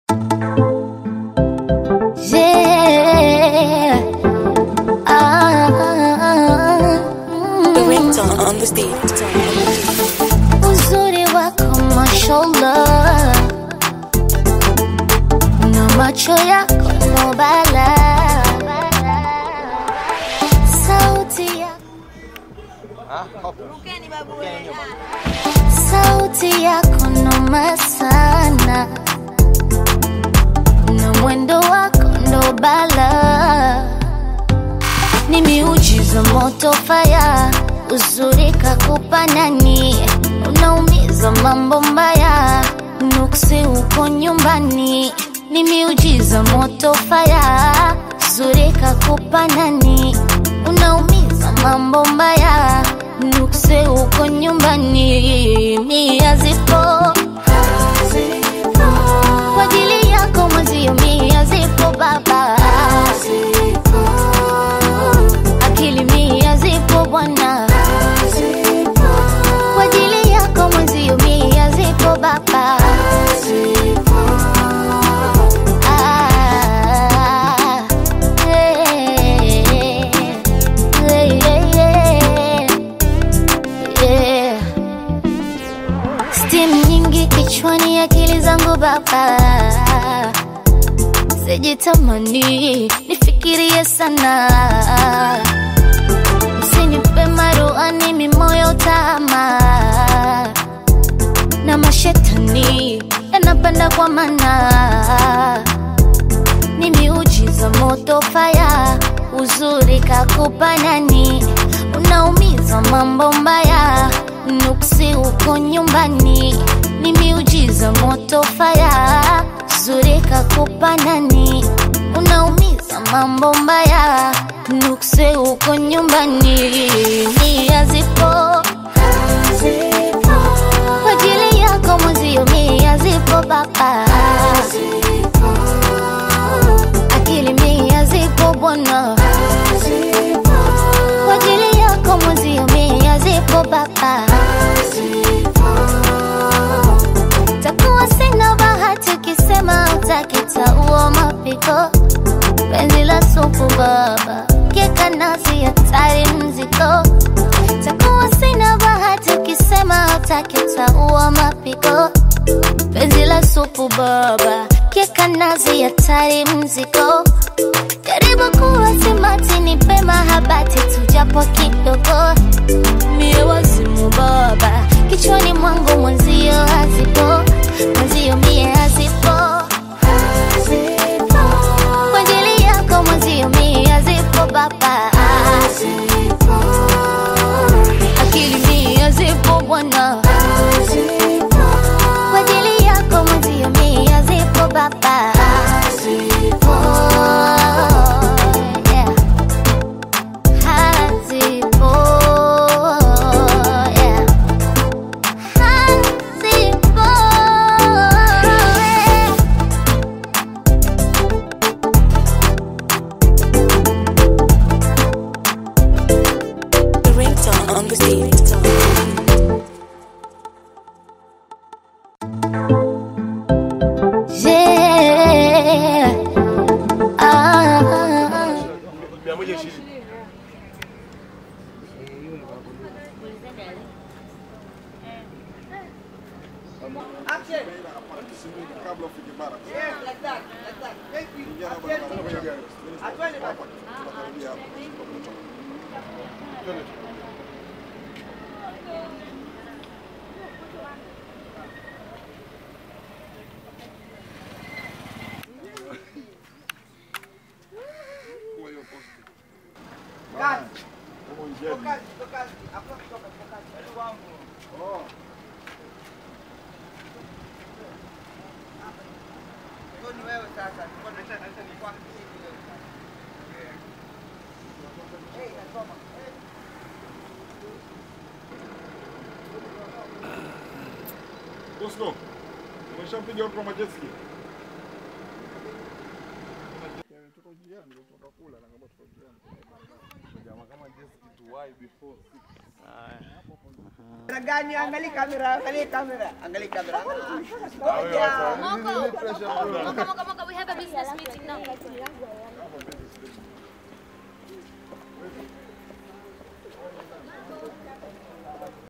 Yeah. Ah, The ringtone on the stage. uzuri wako mashallah, na macho yako no bala, sauti yako sauti yako noma sana na mwendo wako ndo bala ni miujiza moto faya uzuri kakupa nani unaumiza mambo mbaya nuksi uko nyumbani ni miujiza moto faya uzuri kakupa nani unaumiza mambo mbaya nuksi uko nyumbani mia zipo kwa ajili yako mwezio mia zipo baba akili mia zipo bwana kwa ajili yako mwezio mia zipo baba Ah, eh, eh, eh, eh. Steam nyingi kichwani, akili zangu baba, sijitamani nifikirie sana, msinipe maruani mimoyo tama na mashetani yanapanda kwa mana ni miujiza moto faya uzuri kakupa nani unaumiza mambo mbaya nuksi uko nyumbani ni miujiza moto faya uzuri kakupa nani unaumiza mambo mbaya nuksi uko nyumbani nia zipo kwa ajili yako mwezio mia zipo baba akili mia zipo bwana kwa ajili yako mwezio mia zipo baba takuwa sina bahati ukisema utakitaua mapiko penzi la supu baba keka nasi hatari mziko takuwa sina bahati ukisema utakitaua mapiko penzi la supu baba keka nazi hatari mziko karibu kuwa simati ni pema habati tujapo kidogo mie wazimu baba kichwani mwangu mwenzio hazipo mwenzio mie hazipo kwa ajili yako mwenzio mie hazipo baba akili mie hazipo bwana kwa ajili yako mwenzio mie hazipo baba Oh, yeah. Hazipo, yeah. Hazipo, yeah. The ringtone on the stage. Yeah. Ah. Bosco, umeshampiga watu wa majeski? njiani ndio tutakula na kama tuko njiani. Jamaa kama just kitu why before six. Gani, angalia kamera, angalia kamera, angalia kamera. Moko, Moko, Moko, Moko, we have a business meeting now.